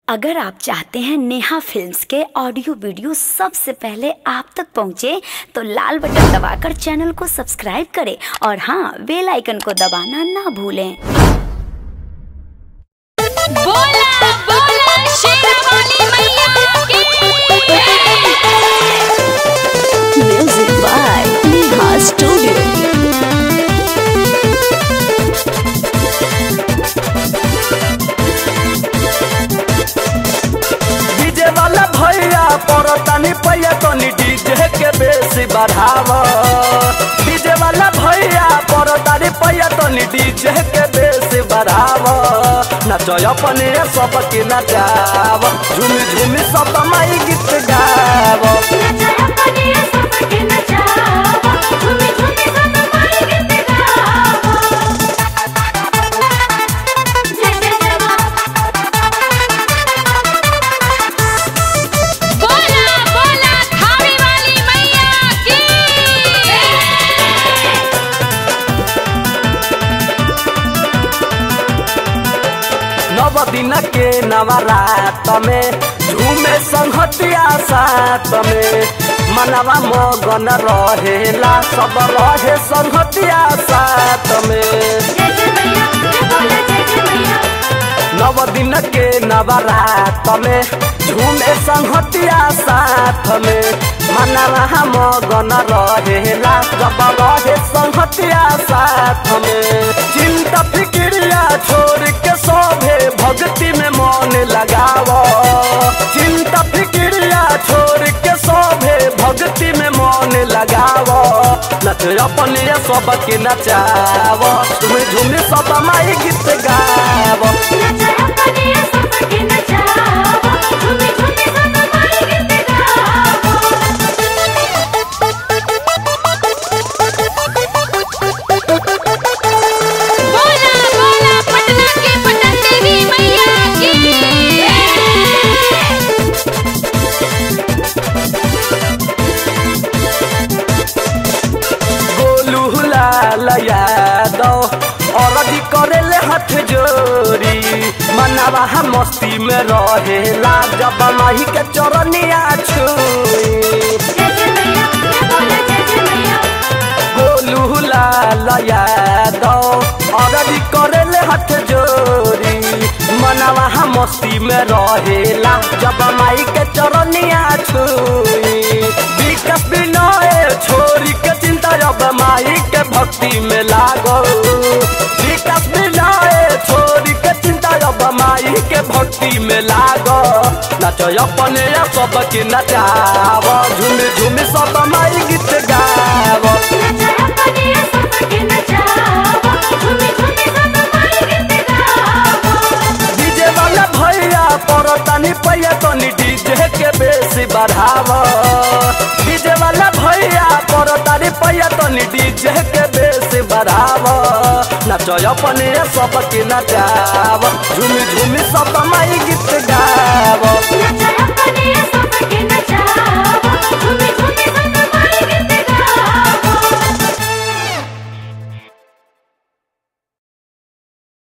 अगर आप चाहते हैं नेहा फिल्म्स के ऑडियो वीडियो सबसे पहले आप तक पहुंचे तो लाल बटन दबाकर चैनल को सब्सक्राइब करें और हाँ बेल आइकन को दबाना ना भूलें बोला बोला शेरावाली मैया की music by Neha studio DJ वाला भैया परतानी पैया तनी डीजे के बेसी बढ़ाव डीजे वाला भैया परतानी पैया तनी डीजे के बेसी बढ़ाव नचो अपने सब के नचाव झूमी झूमी सब माई गीत गाव नचाया पनिया सबके नचावा झूमी झूमी सब माई गीत गावा जय जय जय मां बोला बोला थावी वाली मैया की नव दिन के नवरात में झूमे संहतिया साथ में मनवा मगन रहेला सब रहे संहतिया साथ में जय जय मैया जय बोला जय जय मैया नव दिन के नवरात में झूमे संहतिया साथ में मनवा मगन रहेला जब रहे संहतिया साथ में चिंता फिक्रिया छोड़ के सोभे भक्ति में मन लगाव चिंता फिक्रिया छोड़ के सोभे भक्ति में मन लगाव नच अपने सबके नचाव तुम झूम सब माई गीत गाव नचाया पनिया सबके नचावा झूमी झूमी सब माई गीत गावा बोला बोला पटना की पटन देवी मैया की गोलू लाल यादव औरती करेले हाथ जोड़ी मनवा हम मस्ती में रहेला जब माही के चरनिया छुई जय जय मैया जय बोला जय जय मैया गोलू लाल यादव औरती करेले हाथ जोड़ी मनवा हम मस्ती में रहेला जब माई के चरनिया छुई विकास विनय छोरी के चिंता अब माई के भक्ति में लागो विकास विनय छोरी के चिंता अब माई के भक्ति में लागो नचो अपने सबके नचाव झूम झूम सब माई गीत गाव नचाया पनिया सबके नचावा झूमी झूमी सब माई गीत गावा डीजे वाला भैया परतानी पैया तनी डीजे के बेसी बढ़ाव डीजे वाला भैया परतानी पैया तनी डीजे के बेसी बढ़ाव नचो अपने सबके नचाव झूमी झूमी सब माई गीत गाव